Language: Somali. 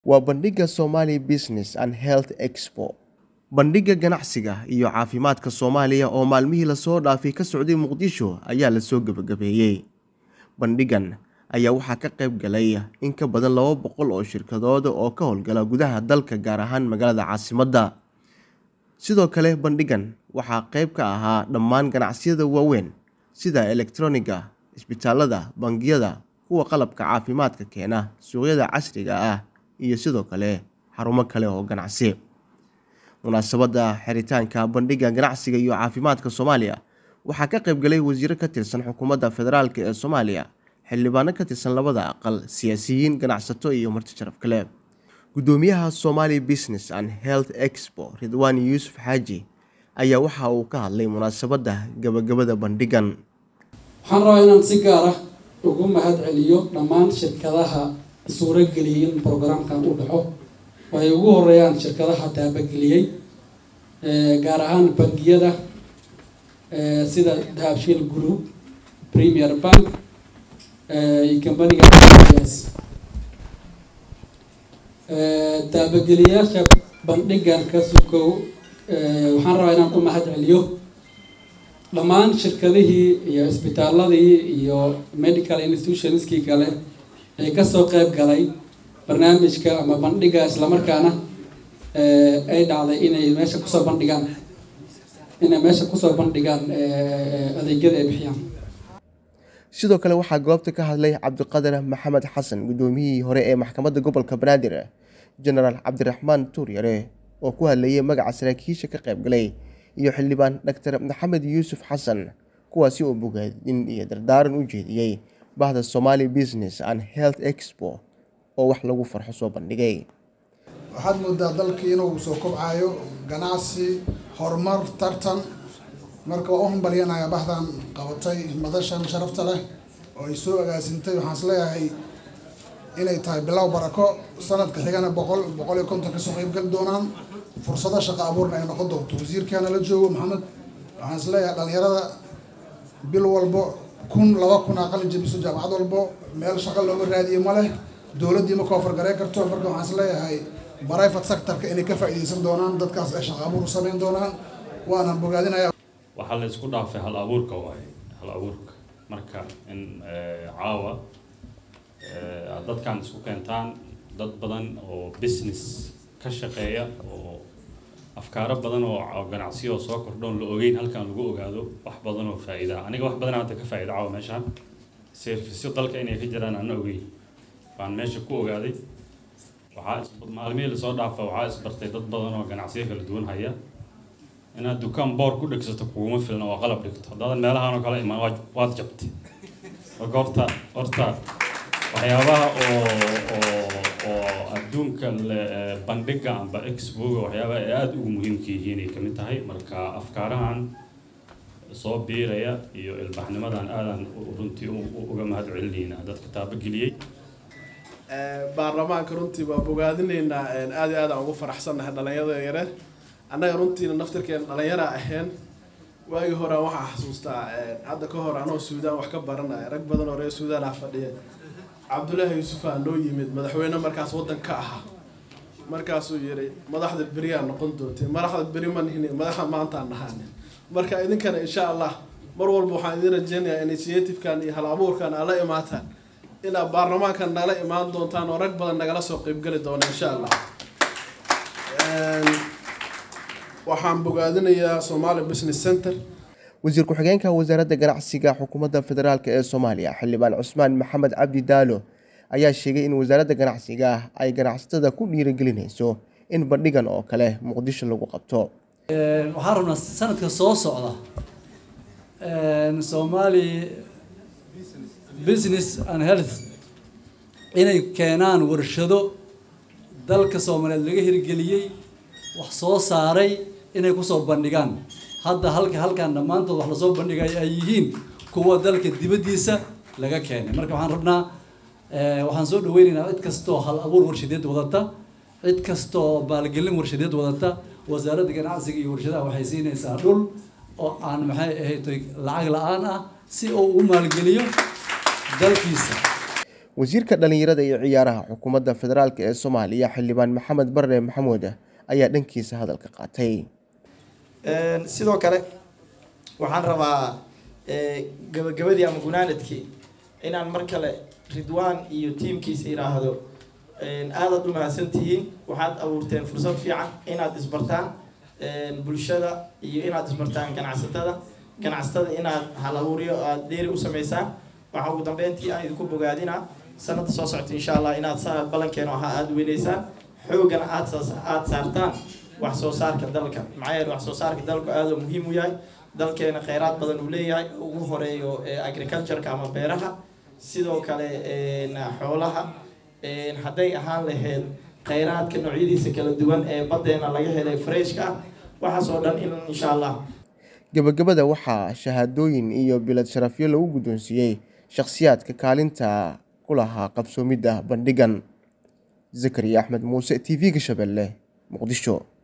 waa bandhigga Somali Business and Health Expo. Bandhigga ganacsiga iyo caafimaadka Soomaaliya oo maalmihii lasoo dhaafay ka socday Muqdisho ayaa lasoo gabagabeeyey. Bandhiggan ayaa waxaa ka qayb galay in ka badan laba boqol oo shirkadood oo ka howlgala gudaha dalka gaar ahaan magaalada caasimadda. Sidoo kale bandhiggan waxaa qayb ka ahaa dhammaan ganacsiyada waaweyn sida elektarooniga, isbitaalada, bangiyada, kuwa qalabka caafimaadka keena, suuqyada casriga ah iyo sidoo kale xarumo kale oo ganacsi. Munaasabadda xiritaanka bandhigga ganacsiga iyo caafimaadka Soomaaliya waxaa ka qayb galay wasiiro ka tirsan xukuumadda federaalk ee Soomaaliya, xildhibaano ka tirsan labada aqal, siyaasiyiin, ganacsato iyo marti sharaf kale. Gudoomiyaha Somali Business and Health Expo Ridwaan Yuusuf Xaaji ayaa waxa uu ka hadlay munaasabadda gabagabada bandhiggan. waxaan rabaa inaan si gaar ah ugu mahad celiyo dhammaan shirkadaha suurageliyay in programkan uu dhaco oo ay ugu horeeyaan shirkadaha taabageliyey gaar ahaan bangiyada sida dahabshiil group premier bank iyo kambaniga s taabageliyayaasha bandhigan ka sukow waxaan rabaa inaan u mahad celiyo dhammaan shirkadihii iyo isbitaaladii iyo medical institutionskii kale ee kasoo qeyb galay barnaamijka ama bandhiga islamarkaana ay dhacday inay meesha kusoo bandhigaan inay meesha kusoo bandhigaan adeegyada ay bixiyaan sidoo kale waxaa goobta ka hadlay cabdiqadar maxamed xasan gudoomiyihii hore ee maxkamadda gobolka banaadir jenaraal cabdiraxmaan tuuryare oo ku hadlayay magaca saraakiisha ka qayb galay iyo xildhibaan doctor maxamed yuusuf xasan kuwaasi oo bogaadin iyo dardaaran u jeediyey bahda Somali Business and Health Expo oo wax lagu farxo soo bandhigay waxaad moodaa dalkii inuu soo kobcayo ganacsi horumar tartan marka waa u hambalyanaya bahdan qabatay madashan sharafta leh oo ay soo agaasintay waxaan isleeyahay inay tahay bilow barako sanadka xigana boqol boqol iyo konton kasoo qeybgali doonaan fursado shaqo abuurna ay noqon doonto wasiirkaana la joogo maxamed waxaan isleeyahay dhalinyarada bil walbo kun laba kun aqalin jabiso jaamacad walbo meel shaqo looga raadiye ma leh dowladdii ma koofargarey karto marka waxaan isleeyahay private sectorka inay ka faa'iideysan doonaan dadkaas ay shaqo abuur u samayn doonaan waana bogaadinaya waxaa la isku dhaafay hal abuurka waaye hal abuurka marka in caawa aad dadkan isku keentaan dad badan oo business ka shaqeeya oo afkaaro badan oo ganacsiyo soo kordhoon la ogeyn halkan lagu ogaado wax badan oo faa'iida aniga wax badan hadda ka faa'iida caawa meeshaan serviceyo dalka inay ka jiraan aan ogeyn baan meesha ku ogaaday waxaa maalmihii lasoo dhaafa waxaa isbartay dad badan oo ganacsiyo kala duwan haya inaad dukaan boor ku dhegsato kuguma filna oo qalab dhigto haddaadan meelahaan oo kale imaan waad jabtay marka horta horta waxyaabaha oo oo oo adduunka bandhiga amba expoga waxyaabaha ay aada ugu muhiimka yihiin ay kamid tahay marka afkaarahan soo biiraya iyo ilbaxnimadan aadan runtii uga mahad celinayna dadka taabageliyey baarlamaanka runtii waa bogaadinaynaa aada iyo aadaan ugu faraxsannahay dhalinyarada yare annaga runtiina naftirkeena dhalinyara ahayn waagii hore waxaa xasuustaa hadda ka hor anoo suudaan wax ka baranaya rag badan oo reer suudaan ah fadhiya cabdullaahi yuusufaa noo yimid madaxweyne markaas waddan ka ahaa markaasuu yidhi madaxda beriyaa noqon doontay madaxda beri ma nihni madaxa maantaan nahaanin marka idinkana insha allah mar walba waxaan idin rajeynayaa initiativekan iyo hal abuurkan aad la imaataan inaad baarlamaankan nala imaan doontaan oo rag badan nagala soo qeybgeli doona insha allah waxaan bogaadinayaa Somali Business Center wasiir ku-xigeenka wasaaradda ganacsiga xukuumadda federaalk ee Soomaaliya xildhibaan Cusmaan Maxamed Cabdi Daalo ayaa sheegay in wasaaradda ganacsiga ay ganacsatada ku dhiirigelinayso in bandhigan oo kale Muqdisho lagu qabto waxaan rabnaa sanadka soo socda Somali Business and Health inay keenaan warshado dalka Soomaaliyeed laga hirgeliyey wax soo saaray inay kusoo bandhigaan hadda halka halkan dhammaantood wax lasoo bandhigay ay yihiin kuwa dalka dibaddiisa laga keenay marka waxaan rabnaa waxaan soo dhaweynaynaa cid kastoo hal abuur warshadeed wadata cid kastoo maalgelin warshadeed wadata wasaaradda ganacsiga iyo warshadaha waxay siinaysaa dhul oo aan maxay ahayd lacag la-aan ah si uu u maalgeliyo dalkiisa wasiirka dhalinyarada iyo ciyaaraha xukuumadda federaalk ee soomaaliya xildhibaan maxamed barre maxamuud ayaa dhankiisa hadalka qaatay sidoo kale waxaan rabaa gabagabadii ama gunaanadkii inaan mar kale ridwaan iyo tiimkiisa yidhaahdo aadaad u mahadsan tihiin waxaad abuurteen fursad fiican inaad isbartaan bulshada iyo inaad isbartaan ganacsatada ganacsatada inaad hal abuuryo aada dheeri u sameysaan waxaa ugu dambeyntii aan idinku bogaadinaa sanada soo socota insha allah inaad sanad ballankeenu ahaa aada weyneysaan xoogana aad aada saartaan wax soo saarka dalka maxaa yeele wax soo saarka dalku aada muhiim u yahay dalkeena kheyraad badan uu leeyahay ugu horeeyo agricultureka ama beeraha sidoo kale xoolaha hadday ahaan lahayd kheyraadka noocyadiisa kala duwan ee baddeena laga helay freshka ah waxaas oo dhan in insha allah gabagabada waxaa shahaadooyin iyo bilad sharafyo lagu guddoonsiiyey shakhsiyaadka kaalinta ku lahaa qabsoomidda bandhigan zakariya axmed muuse t v-ga shabeelle muqdisho